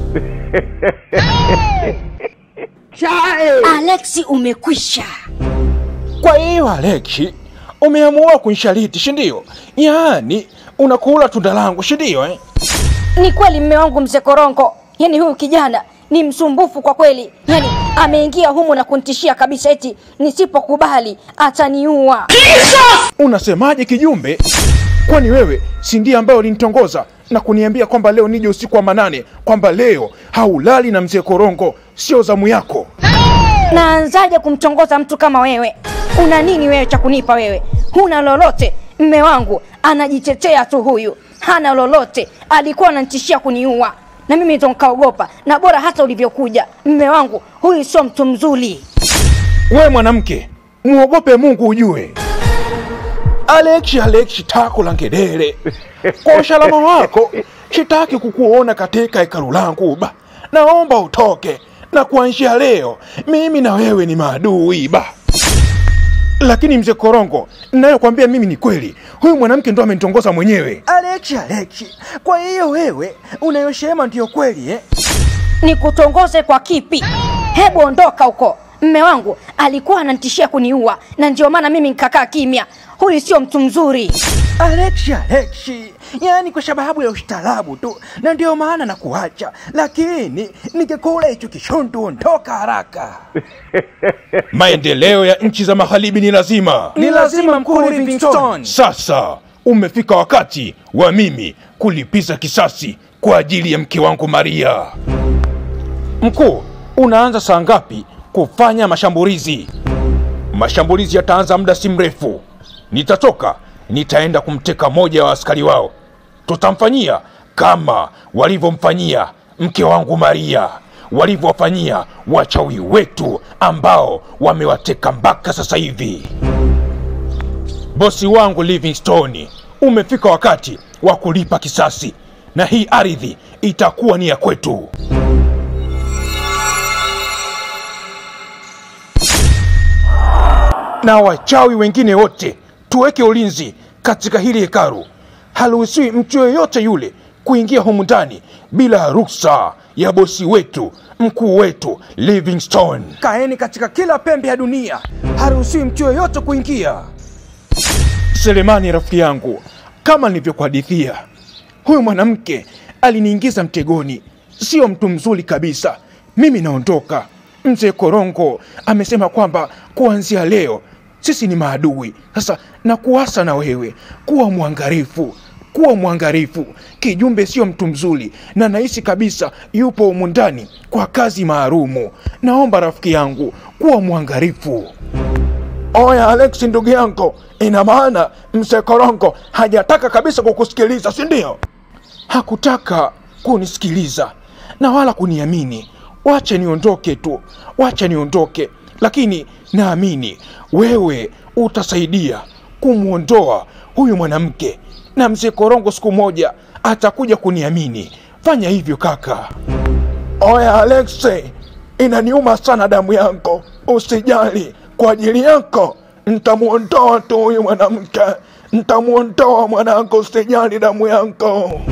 Alexi, umekwisha. Kwa hiyo Alexi, umeamua kunishaliti, si ndio? Yaani unakula tunda langu, si ndio eh? Ni kweli mme wangu mzee Korongo, yaani huyu kijana ni msumbufu kwa kweli, yaani ameingia humu na kunitishia kabisa eti nisipokubali ataniua. Unasemaje kijumbe? Kwani wewe si ndiye ambaye ulinitongoza na kuniambia kwamba leo nije usiku wa manane, kwamba leo haulali na mzee Korongo, sio zamu yako? Naanzaje kumtongoza mtu kama wewe? Una nini wewe cha kunipa wewe? Huna lolote. Mme wangu anajitetea tu, huyu hana lolote, alikuwa ananitishia kuniua na mimi ndo nikaogopa, na bora hata ulivyokuja. Mme wangu huyu sio mtu mzuri. We mwanamke, muogope Mungu ujue. Alexi, Alexi tako la ngedere, kwa usalama wako sitaki kukuona katika hekalu langu ba, naomba utoke, na kuanzia leo mimi na wewe ni maadui ba. Lakini mzee Korongo, nayokwambia mimi ni kweli, huyu mwanamke ndo amenitongoza mwenyewe. Alexi, Alexi, kwa hiyo wewe unayosema ndiyo kweli eh? Nikutongoze kwa kipi? Hebu ondoka huko. Mme wangu alikuwa ananitishia kuniua, na ndio maana mimi nikakaa kimya. Huyu sio mtu mzuri. Alexi, Alexi, yaani kwa sababu ya ustaarabu tu, na ndio maana nakuacha, lakini ningekula hicho kishundu, ondoka haraka. Maendeleo ya nchi za magharibi ni lazima, Ni lazima mkuu Livingstone. Sasa umefika wakati wa mimi kulipiza kisasi kwa ajili ya mke wangu Maria. Mkuu, unaanza saa ngapi kufanya mashambulizi? Mashambulizi yataanza muda si mrefu. Nitatoka, nitaenda kumteka moja wa askari wao. Tutamfanyia kama walivyomfanyia mke wangu Maria, walivyowafanyia wachawi wetu ambao wamewateka mpaka sasa hivi. Bosi wangu Livingstone, umefika wakati wa kulipa kisasi, na hii ardhi itakuwa ni ya kwetu. na wachawi wengine wote tuweke ulinzi katika hili hekalu. Haruhusiwi mtu yoyote yule kuingia humu ndani bila ruksa ya bosi wetu mkuu wetu Livingstone. Kaeni katika kila pembe ya dunia, haruhusiwi mtu yoyote kuingia. Selemani rafiki yangu, kama nilivyokuhadithia, huyu mwanamke aliniingiza mtegoni, sio mtu mzuri kabisa. Mimi naondoka. Mzee Korongo amesema kwamba kuanzia leo sisi ni maadui. Sasa nakuasa na wewe kuwa mwangalifu, kuwa mwangalifu. Kijumbe sio mtu mzuri, na nahisi kabisa yupo humu ndani kwa kazi maalumu. Naomba rafiki yangu kuwa mwangalifu. Oya Alex, ndugu yangu, ina maana mzee Korongo hajataka kabisa kukusikiliza, si ndio? Hakutaka kunisikiliza na wala kuniamini. Wache niondoke tu, wache niondoke, lakini naamini wewe utasaidia kumwondoa huyu mwanamke, na mzee Korongo siku moja atakuja kuniamini. Fanya hivyo kaka. Oya Alexe, inaniuma sana damu yako, usijali. Kwa ajili yako ntamwondoa tu huyu mwanamke, ntamwondoa mwanangu, usijali damu yako.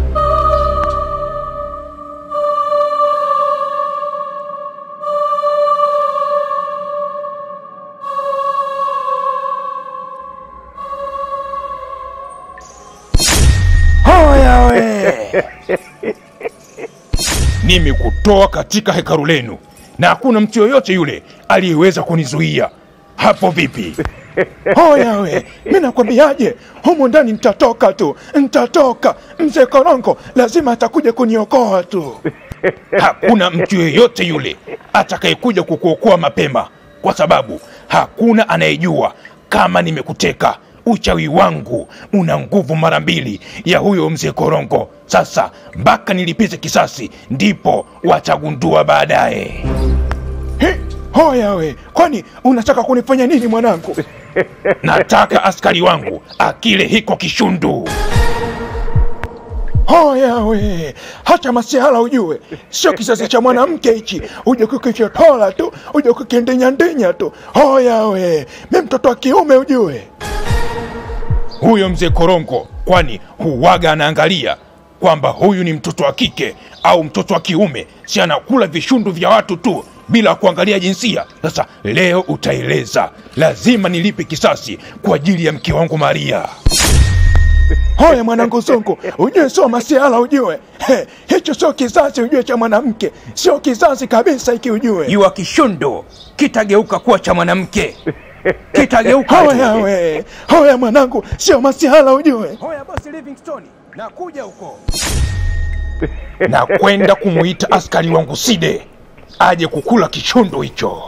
Hoya we! Nimekutoa katika hekalu lenu na hakuna mtu yoyote yule aliyeweza kunizuia. Hapo vipi? Hoya we, mi nakwambiaje, humu ndani nitatoka tu, nitatoka. Mzee Korongo lazima atakuja kuniokoa tu. Hakuna mtu yeyote yule atakayekuja kukuokoa mapema, kwa sababu hakuna anayejua kama nimekuteka. Uchawi wangu una nguvu mara mbili ya huyo mzee Korongo. Sasa mpaka nilipize kisasi, ndipo watagundua baadaye. He, Hoya we, kwani unataka kunifanya nini mwanangu? Nataka askari wangu akile hiko kishundu. Hoya we, hacha masihala ujue, sio kisasi cha mwanamke hichi, uje kukichotola tu, uje kukindinyandenya tu. Hoya we, mi mtoto wa kiume ujue. Huyo mzee Korongo kwani huwaga anaangalia kwamba huyu ni mtoto wa kike au mtoto wa kiume, si anakula vishundu vya watu tu bila kuangalia jinsia. Sasa leo utaeleza, lazima nilipe kisasi kwa ajili ya mke wangu Maria. Hoya mwanangu Sonko, ujue sio masiala, ujue He, hicho sio kizazi, ujue cha mwanamke, sio kizazi kabisa hiki, ujue Jua kishundu kitageuka kuwa cha mwanamke, kitageuka Hoya we, hoya mwanangu, sio masiala, ujue Hoya bosi Livingstone, nakuja huko. na kwenda kumuita askari wangu Side aje kukula kishundu hicho.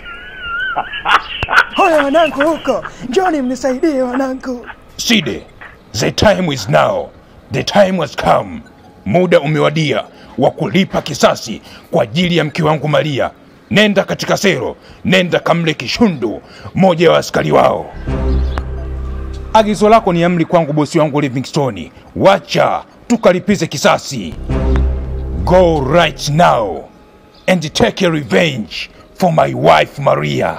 Hoya wanangu huko, njoni mnisaidie wanangu. Side, the time is now, the time has come. Muda umewadia wa kulipa kisasi kwa ajili ya mke wangu Maria. Nenda katika sero, nenda kamle kishundu moja wa askari wao. Agizo lako ni amri kwangu, bosi wangu Livingstone. Wacha tukalipize kisasi. Go right now and take a revenge for my wife Maria.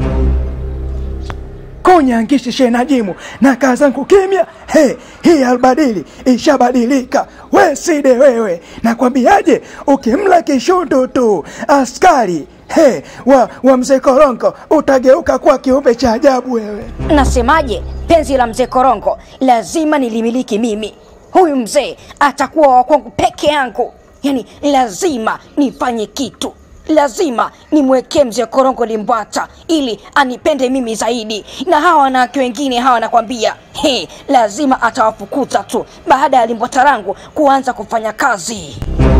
Kunyangishi shenajimu na kaa zangu kimya. He, hii albadili ishabadilika. We Side wewe, nakwambiaje, ukimla kishundu tu askari he, wa, wa mzee Korongo utageuka kuwa kiumbe cha ajabu wewe. Nasemaje? Penzi la mzee Korongo lazima nilimiliki mimi. Huyu mzee atakuwa wa kwangu peke yangu, yaani lazima nifanye kitu, lazima nimwekee mzee Korongo limbwata ili anipende mimi zaidi. Na hawa wanawake wengine hawa, nakwambia he, lazima atawafukuza tu baada ya limbwata langu kuanza kufanya kazi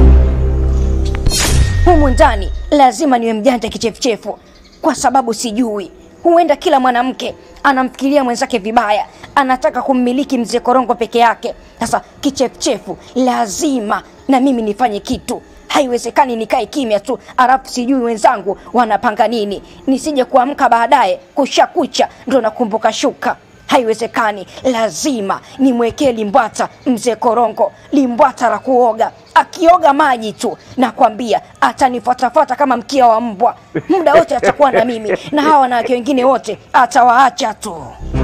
humu ndani lazima niwe mjanja kichefuchefu, kwa sababu sijui, huenda kila mwanamke anamfikiria mwenzake vibaya, anataka kummiliki mzee Korongo peke yake. Sasa kichefuchefu, lazima na mimi nifanye kitu. Haiwezekani nikae kimya tu, alafu sijui wenzangu wanapanga nini, nisije kuamka baadaye kushakucha ndo nakumbuka shuka. Haiwezekani, lazima nimwekee limbwata mzee Korongo, limbwata la kuoga. Akioga maji tu, nakwambia atanifuatafuata kama mkia wa mbwa, muda wote atakuwa na mimi, na hawa wanawake wengine wote atawaacha tu.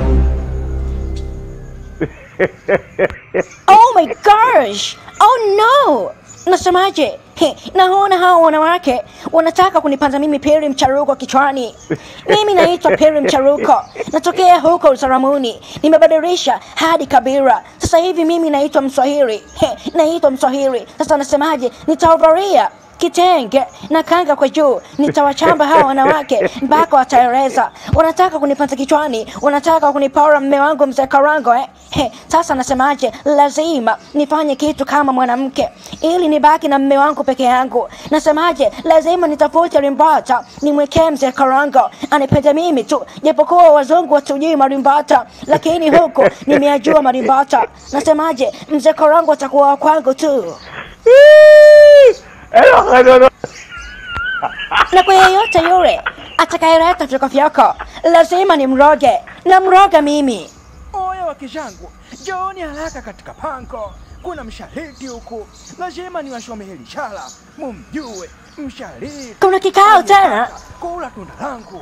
Oh my gosh! Oh no! Nasemaje? He, naona hawa wanawake wanataka kunipanda mimi Peri Mcharuko kichwani. Mimi naitwa Peri Mcharuko, natokea huko Usaramuni, nimebadilisha hadi kabila. Sasa hivi mimi naitwa Mswahili. He, naitwa Mswahili. Sasa nasemaje? Nitavalia kitenge na kanga kwa juu, nitawachamba hawa wanawake mpaka wataeleza. Wanataka kunipanda kichwani, wanataka kunipora mme wangu mzee Karango eh? He, sasa nasemaje? Lazima nifanye kitu kama mwanamke ili nibaki na mme wangu peke yangu. Nasemaje? Lazima nitafute limbata nimwekee mzee Karango anipende mimi tu, japokuwa wazungu watujui marimbata, lakini huku nimeajua marimbata. Nasemaje? Mzee Karango atakuwa wa kwangu tu. na kwa yeyote yule atakayeleta vyako lazima ni mroge na mroga mimi. Oya wa kishangu, njooni haraka katika pango, kuna mshariti huku, lazima niwashome hili shala, mumjue mshariti. Kuna kikao tena? Kula tunda langu.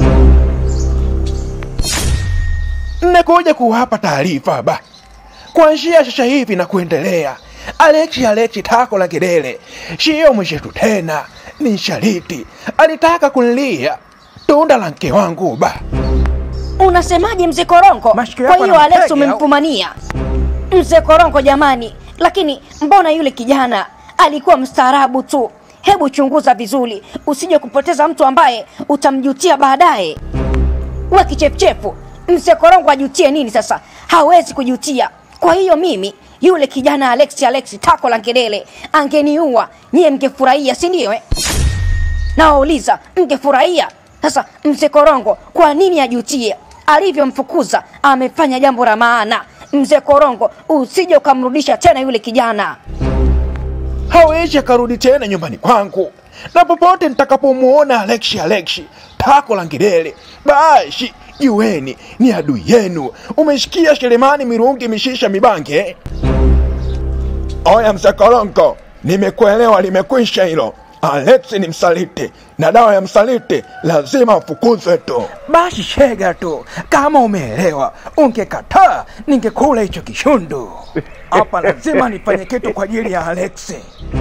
Mmekuja kuwapa taarifa ba, kuanzia sasa hivi na kuendelea, Alexi Alexi tako la kidele sio mwishetu tena, ni shariti. Alitaka kunilia tunda la mke wangu ba. Unasemaje mzee Korongo? Mashikio Kwa yako hiyo na Alex mtege, au? umemfumania mzee Korongo? Jamani, lakini mbona yule kijana alikuwa mstaarabu tu. Hebu chunguza vizuri, usije kupoteza mtu ambaye utamjutia baadaye. We kichefuchefu, mzee Korongo ajutie nini sasa? Hawezi kujutia. Kwa hiyo mimi yule kijana Alex Alex tako la ngelele angeniua, nyie mngefurahia, si ndio? eh? Nawauliza, mngefurahia? Sasa mzee Korongo kwa nini ajutie? Alivyomfukuza amefanya jambo la maana. Mzee Korongo, usije ukamrudisha tena yule kijana. hawezi akarudi tena nyumbani kwangu, na popote nitakapomuona Alexi Alexi tako la ngidele, basi jueni ni adui yenu. Umesikia Shelemani Mirungi Mishisha Mibange? eh? Oya mzee Korongo, nimekuelewa, limekwisha hilo. Alex ni msaliti na dawa ya msaliti lazima afukuzwe tu. Basi shega tu, kama umeelewa. Ungekataa ningekula hicho kishundu. Hapa lazima nifanye kitu kwa ajili ya Alex.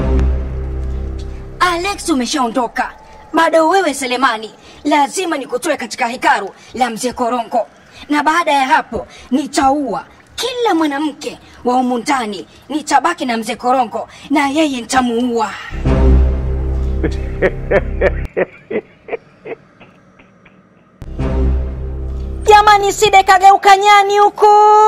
Alex, umeshaondoka, bado wewe Selemani, lazima nikutoe katika hekaru la mzee Korongo, na baada ya hapo nitaua kila mwanamke wa humu ndani, nitabaki na mzee Korongo na yeye nitamuua. Jamani, Side kageuka nyani huku.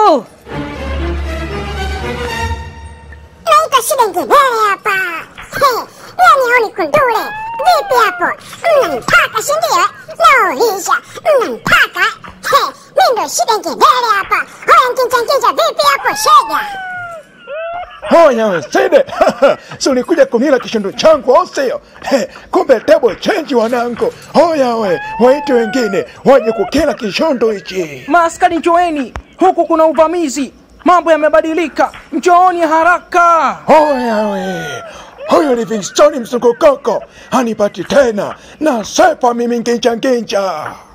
naitwa shida ngedere hapa He, yani honi kundule vipi hapo mnanitaka sindio nauliza mnanitaka He, mi ndo shida ngedere hapa hoya nkinjankinja vipi hapo shega Hoya we Side, si ulikuja kunila kishindo changu au sio? He, Kumbe table change wanangu. Hoya we, waite wengine waje kukila kishondo hichi. Maaskari njoeni, huku kuna uvamizi. Mambo yamebadilika, njooni haraka. Hoya we, huyu Livingstone mzungukoko hanipati tena na sepa mimi nginja nginja.